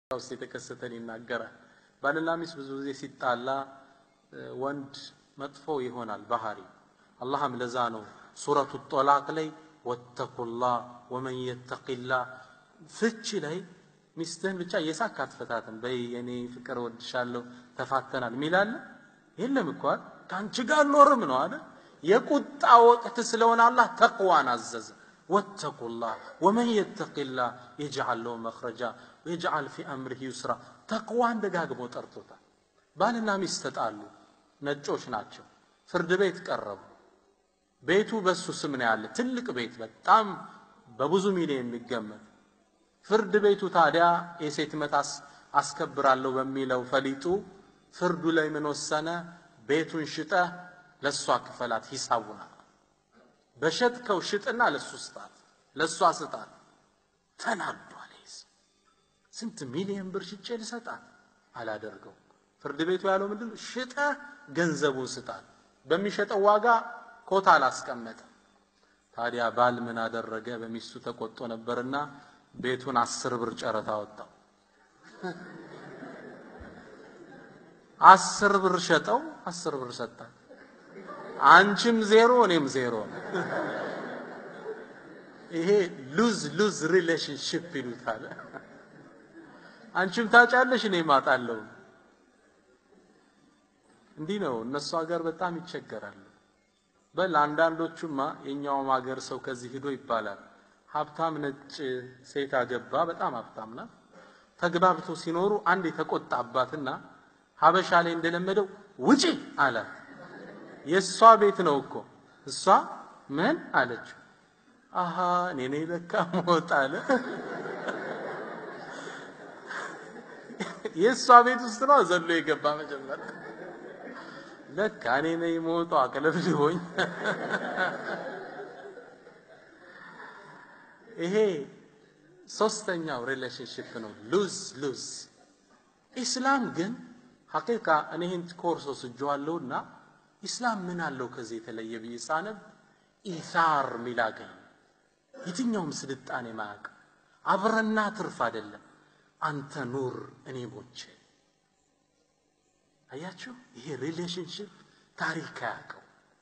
ውስጥ የተከሰተን ይናገራል። ባልና ሚስት ብዙ ጊዜ ሲጣላ ወንድ መጥፎ ይሆናል ባህሪ። አላህም ለዛ ነው ሱረቱ ጦላቅ ላይ ወተቁላህ ወመን የተቂላህ ፍቺ ላይ ሚስትህን ብቻ የሳክ አትፈታትም። በይ የኔ ፍቅር ወድሻለሁ ተፋተናል ሚላለ የለም እኮ ከአንቺ ጋር ኖርም ነው አለ። የቁጣ ወቅት ስለሆነ አላህ ተቅዋን አዘዘ። ወተቁላህ ወመን የተቂላህ የጅዓል ለው መኽረጃ ወየጅዓል ፊ አምሪህ ዩስራ። ተቅዋን ደጋግሞ ጠርቶታል። ባልና ሚስት ተጣሉ፣ ነጮች ናቸው። ፍርድ ቤት ቀረቡ። ቤቱ በሱ ስም ነው ያለ፣ ትልቅ ቤት በጣም በብዙ ሚሊዮን የሚገመት ፍርድ ቤቱ ታዲያ የሴት መት አስከብራለሁ በሚለው ፈሊጡ ፍርዱ ላይ ምን ወሰነ? ቤቱን ሽጠህ ለእሷ ክፈላት ሂሳቡና በሸጥከው ሽጥና ለሱ ስጣት፣ ለእሷ ስጣት። ተናዷል። ስንት ሚሊዮን ብር ሽጬ ልሰጣት አላደርገው። ፍርድ ቤቱ ያለው ምንድን ነው? ሽጠህ ገንዘቡን ስጣት። በሚሸጠው ዋጋ ኮታ አላስቀመጠ። ታዲያ ባል ምን አደረገ? በሚስቱ ተቆጦ ነበርና ቤቱን አስር ብር ጨረታ ወጣው። አስር ብር ሸጠው፣ አስር ብር ሰጣት። አንቺም ዜሮ እኔም ዜሮ ነው። ይሄ ሉዝ ሉዝ ሪሌሽንሽፕ ይሉታል። አንቺም ታጫለሽ እኔም አጣለሁ። እንዲህ ነው። እነሱ ሀገር በጣም ይቸገራሉ። በል አንዳንዶቹማ የኛውም ሀገር ሰው ከዚህ ሂዶ ይባላል ሀብታም ነጭ ሴት አገባ። በጣም ሀብታም ናት። ተግባብቶ ሲኖሩ አንድ የተቆጣባትና ሀበሻ ላይ እንደለመደው ውጪ አላት። የእሷ ቤት ነው እኮ እሷ ምን አለችው? አሃ እኔ ነኝ ለካ ሞት አለ። የእሷ ቤት ውስጥ ነው ዘሎ የገባ መጀመሪያ። ለካ እኔ ነኝ ሞቷ አቅለብልቦኝ ይሄ ሶስተኛው ሪሌሽንሽፕ ነው፣ ሉዝ ሉዝ። ኢስላም ግን ሐቂቃ እኔ ይህን ኮርስ ወስጄዋለሁና ኢስላም ምን አለው ከዚህ የተለየ ብዬ ሳነብ ኢሳር ሚል አገኝ የትኛውም ስልጣኔ ማያውቅ አብረና ትርፍ አይደለም። አንተ ኑር እኔ ሞቼ። አያችሁ፣ ይሄ ሪሌሽንሽፕ ታሪክ አያውቀው።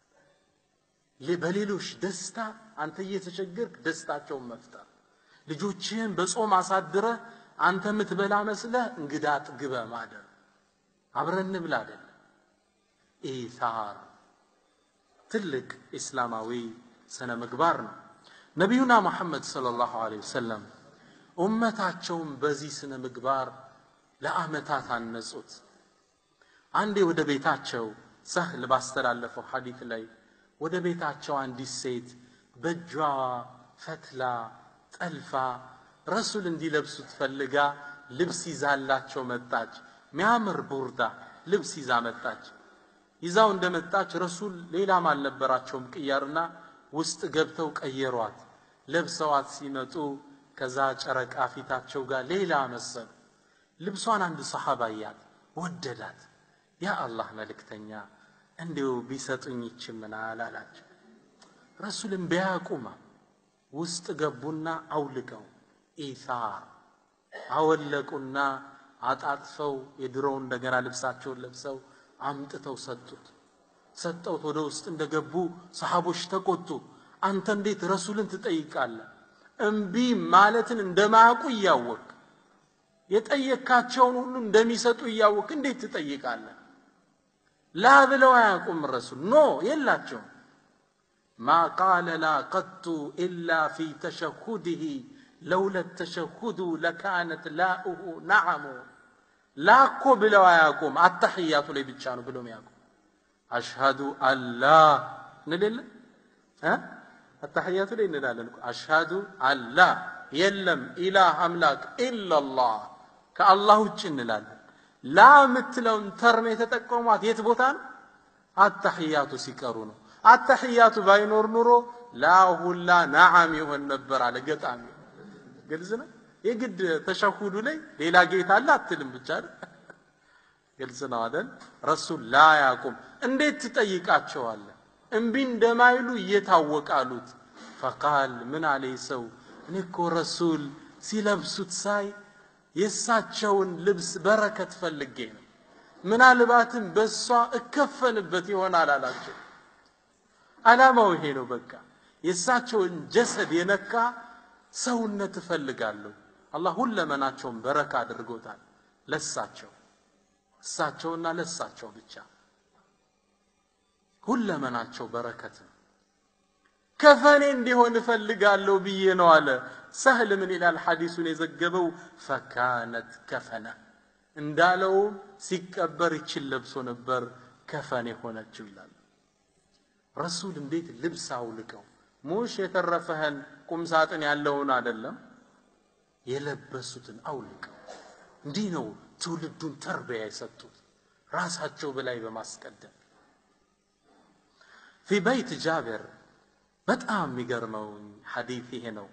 በሌሎች ደስታ አንተ እየተቸገርክ ደስታቸውን መፍጠር፣ ልጆችህን በጾም አሳድረ አንተ የምትበላ መስለህ እንግዳ ጥግበ ማደር፣ አብረን እንብላ አይደለም። ኢሳር ትልቅ ኢስላማዊ ስነ ምግባር ነው። ነቢዩና መሐመድ ሰለላሁ ዐለይሂ ወሰለም ኡመታቸውን በዚህ ስነ ምግባር ለአመታት አነጹት። አንዴ ወደ ቤታቸው ሰህል ባስተላለፈው ሐዲት ላይ ወደ ቤታቸው አንዲት ሴት በእጇ ፈትላ ጠልፋ ረሱል እንዲለብሱት ፈልጋ ልብስ ይዛላቸው መጣች። ሚያምር ቡርዳ ልብስ ይዛ መጣች። ይዛው እንደመጣች ረሱል ሌላም አልነበራቸውም ቅያርና ውስጥ ገብተው ቀየሯት። ለብሰዋት ሲመጡ ከዛ ጨረቃ ፊታቸው ጋር ሌላ መሰሉ። ልብሷን አንድ ሰሓባ እያት ወደዳት። ያ አላህ መልእክተኛ እንዲሁ ቢሰጡኝ ይችምናል አላቸው። ረሱልም ቢያቁማ ውስጥ ገቡና አውልቀው ኢሳር አወለቁና አጣጥፈው የድሮው እንደገና ልብሳቸውን ለብሰው አምጥተው ሰጡት። ሰጠውት ወደ ውስጥ እንደገቡ ሰሃቦች ተቆጡ። አንተ እንዴት ረሱልን ትጠይቃለህ? እምቢ ማለትን እንደማያውቁ እያወቅ የጠየካቸውን ሁሉ እንደሚሰጡ እያወቅ እንዴት ትጠይቃለህ? ላ ብለው አያውቁም። ረሱል ኖ የላቸውም። ማ ቃለ ላ ቀጡ ኢላ ፊ ተሸሁድህ ለውለ ተሸሁዱ ለካነት ላኡሁ ነዓሙ ላኮ ብለው አያውቁም። አተሕያቱ ላይ ብቻ ነው ብለው ያውቁ። አሽሃዱ አላ እንልለ አተሕያቱ ላይ እንላለን። አሽሃዱ አላ የለም ኢላህ አምላክ ኢላላህ ከአላህ ውጭ እንላለን። ላ የምትለውን ተርም የተጠቀሟት የት ቦታ ነው? አተሕያቱ ሲቀሩ ነው። አተሕያቱ ባይኖር ኑሮ ላ ሁላ ነዓም ይሆን ነበር አለ ገጣሚ። ግልጽ ነው። የግድ ተሸሁዱ ላይ ሌላ ጌታ አለ አትልም ብቻ ግልጽ ነው አይደል? ረሱል ላ ያቁም እንዴት ትጠይቃቸዋለህ? እምቢ እንደማይሉ እየታወቃሉት ፈቃል ምን አለ ሰው እኔ እኮ ረሱል ሲለብሱት ሳይ የእሳቸውን ልብስ በረከት ፈልጌ ነው። ምናልባትም በእሷ እከፈንበት ይሆናል አላቸው። ዓላማው ይሄ ነው። በቃ የእሳቸውን ጀሰድ የነካ ሰውነት እፈልጋለሁ። አላህ ሁለመናቸውን በረካ አድርጎታል። ለሳቸው እሳቸውና ለሳቸው ብቻ ሁለመናቸው በረከት ነው። ከፈኔ እንዲሆን እፈልጋለሁ ብዬ ነው አለ። ሰህል ምን ይላል ሐዲሱን የዘገበው ፈካነት ከፈነ እንዳለውም ሲቀበር ይችን ለብሶ ነበር ከፈን የሆነችው ይላል። ረሱል እንዴት ልብስ አውልቀው ሙሽ የተረፈህን ቁም ሳጥን ያለውን አይደለም የለበሱትን አውልቀው እንዲህ ነው ትውልዱን ተርቢያ የሰጡት ራሳቸው በላይ በማስቀደም ፊ በይት ጃብር በጣም የሚገርመው ሐዲት ይሄ ነው።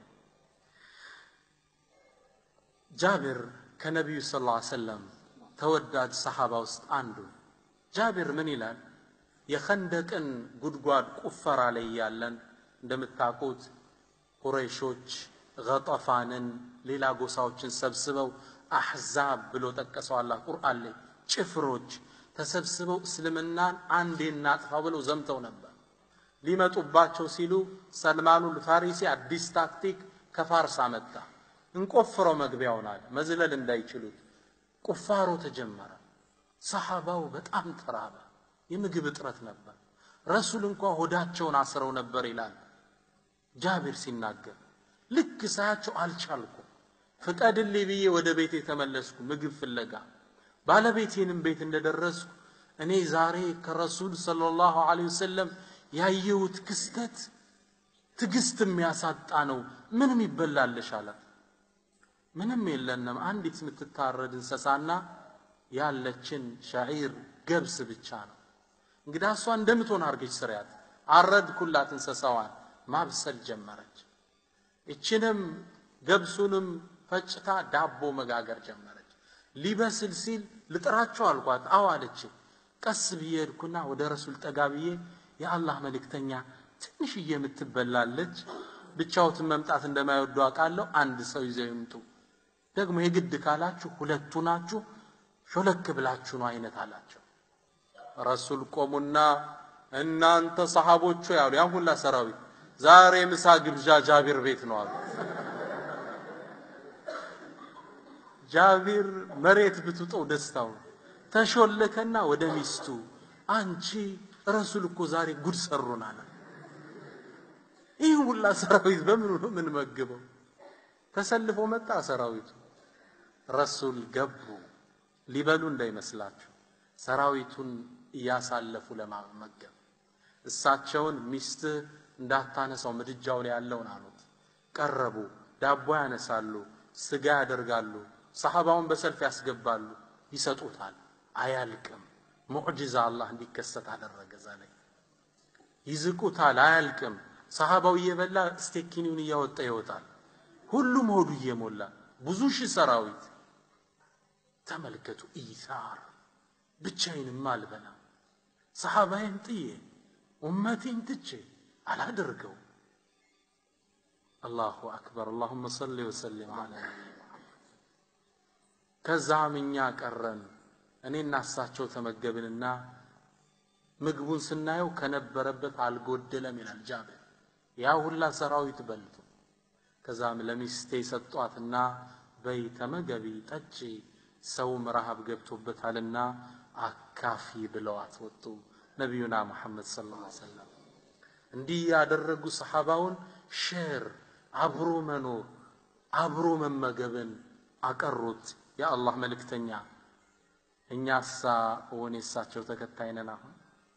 ጃብር ከነቢዩ ስ ላ ሰለም ተወዳጅ ሰሓባ ውስጥ አንዱ ጃብር ምን ይላል? የኸንደቅን ጉድጓድ ቁፈራ ላይ ያለን እንደምታውቁት ቁረይሾች ገጠፋንን ሌላ ጎሳዎችን ሰብስበው አሕዛብ ብሎ ጠቀሰው አላህ ቁርአን ላይ ጭፍሮች ተሰብስበው እስልምናን አንዴ እናጥፋ ብለው ዘምተው ነበር። ሊመጡባቸው ሲሉ ሰልማኑል ፋሪሲ አዲስ ታክቲክ ከፋርስ አመጣ። እንቆፍረው መግቢያውን አለ መዝለል እንዳይችሉት ቁፋሮ ተጀመረ። ሰሓባው በጣም ተራበ። የምግብ እጥረት ነበር። ረሱል እንኳ ሆዳቸውን አስረው ነበር ይላል ጃቢር ሲናገር። ልክ ሳያቸው አልቻልኩም፣ ፍቀድልኝ ብዬ ወደ ቤት የተመለስኩ ምግብ ፍለጋ። ባለቤቴንም ቤት እንደደረስኩ እኔ ዛሬ ከረሱል ሰለላሁ ዐለይሂ ወሰለም ያየሁት ክስተት ትዕግስት የሚያሳጣ ነው። ምንም ይበላልሽ አላት። ምንም የለንም፣ አንዲት የምትታረድ እንስሳና ያለችን ሸዒር ገብስ ብቻ ነው። እንግዲህ እሷ እንደምትሆን አርገች ስሪያት። አረድኩላት እንስሳዋን፣ ማብሰል ጀመረች። እችንም ገብሱንም ፈጭታ ዳቦ መጋገር ጀመረች። ሊበስል ሲል ልጥራቸው አልኳት። አዎ አለች። ቀስ ብዬ ሄድኩና ወደ ረሱል ጠጋ ብዬ የአላህ መልእክተኛ ትንሽዬ የምትበላለች ብቻውትን መምጣት እንደማይወዱ አውቃለሁ። አንድ ሰው ይዘው ይምጡ። ደግሞ የግድ ካላችሁ ሁለቱ ናችሁ፣ ሾለክ ብላችሁ ነው አይነት አላቸው። ረሱል ቆሙና እናንተ ሰሃቦቹ ያሉ ያን ሁላ ሰራዊት ዛሬ ምሳ ግብዣ ጃቢር ቤት ነው አሉ። ጃቢር መሬት ብትውጠው ደስታው ተሾለከና ወደ ሚስቱ አንቺ ረሱል እኮ ዛሬ ጉድ ሰሩን አለ። ይህ ሁላ ሰራዊት በምኑ ነው የምንመግበው? ተሰልፎ መጣ ሰራዊቱ። ረሱል ገቡ። ሊበሉ እንዳይመስላችሁ ሰራዊቱን እያሳለፉ ለማመገብ እሳቸውን ሚስትህ እንዳታነሳው ምድጃው ላይ ያለውን አሉት። ቀረቡ። ዳቦ ያነሳሉ፣ ስጋ ያደርጋሉ፣ ሰሐባውን በሰልፍ ያስገባሉ፣ ይሰጡታል። አያልቅም። ሙዕጂዛ አላህ እንዲከሰት አደረገ። እዛ ላይ ይዝቁታል፣ አያልቅም። ሰሐባው እየበላ ስቴኪኒውን እያወጣ ይወጣል። ሁሉም ሆዱ እየሞላ ብዙ ሺህ ሰራዊት ተመልከቱ። ኢሳር ብቻዬንማ አልበላም፣ ሰሐባዬን ጥዬ ኡመቴን ትቼ አላደርገው። አላሁ አክበር። አላሁመ ሰሊ ወሰሊም አላ ከዛም እኛ ቀረን። እኔና እሳቸው ተመገብንና ምግቡን ስናየው ከነበረበት አልጎደለም ይላል ጃብር። ያ ሁላ ሰራዊት በልቶ ከዛም ለሚስቴ ሰጧትና በይ ተመገቢ፣ ጠጪ፣ ሰውም ረሃብ ገብቶበታልና አካፊ ብለዋት ወጡ። ነቢዩና ሙሐመድ ሰለላሁ ዐለይሂ ወሰለም እንዲህ ያደረጉ ሰሓባውን ሼር አብሮ መኖር አብሮ መመገብን አቀሩት የአላህ መልእክተኛ። እኛሳ እውን የሳቸው ተከታይ ነን። አሁን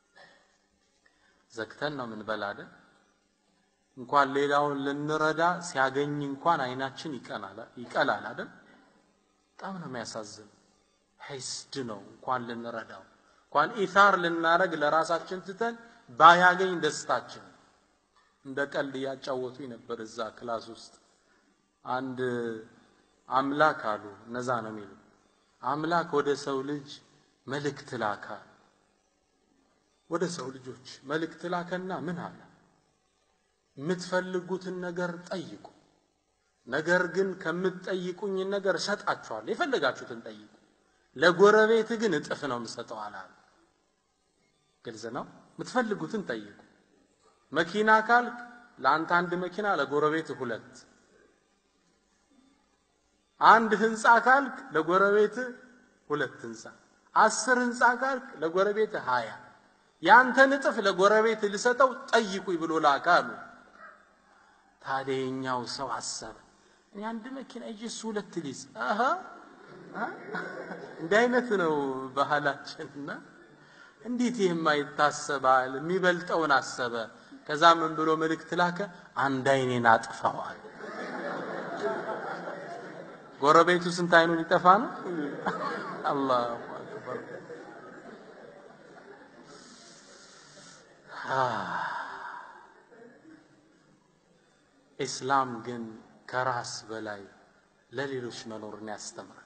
ዘግተን ነው ምን አይደል? እንኳን ሌላውን ልንረዳ ሲያገኝ እንኳን አይናችን ይቀላል አይደል? በጣም ነው የሚያሳዝን። ሒስድ ነው እንኳን ልንረዳው እንኳን ኢታር ልናረግ ለራሳችን ትተን ባያገኝ ደስታችን። እንደ ቀልድ እያጫወቱኝ ነበር እዛ ክላስ ውስጥ አንድ አምላክ አሉ እነዛ ነው የሚሉ አምላክ ወደ ሰው ልጅ መልእክት ላካ። ወደ ሰው ልጆች መልእክት ላከና ምን አለ? የምትፈልጉትን ነገር ጠይቁ፣ ነገር ግን ከምትጠይቁኝ ነገር እሰጣችኋለሁ፣ የፈለጋችሁትን ጠይቁ። ለጎረቤት ግን እጥፍ ነው የምሰጠው አላሉ። ግልጽ ነው። የምትፈልጉትን ጠይቁ። መኪና ካልክ ለአንተ አንድ መኪና፣ ለጎረቤት ሁለት። አንድ ህንፃ ካልክ ለጎረቤት ሁለት ህንፃ። አስር ህንፃ ካልክ ለጎረቤት ሀያ ያንተን እጥፍ ለጎረቤት ልሰጠው ጠይቁኝ ብሎ ላከ አሉ። ታዲያ የኛው ሰው አሰበ፣ እኔ አንድ መኪና ይዤ እሱ ሁለት ሊዝ አሀ እንዲህ አይነት ነው ባህላችንና እንዴት ይህማ ይታሰባል? የሚበልጠውን አሰበ። ከዛ ምን ብሎ መልእክት ላከ? አንድ አይኔን አጥፋዋል። ጎረቤቱ ስንት አይኑ ሊጠፋ ነው? አላሁ አክበር። ኢስላም ግን ከራስ በላይ ለሌሎች መኖርን ያስተምራል።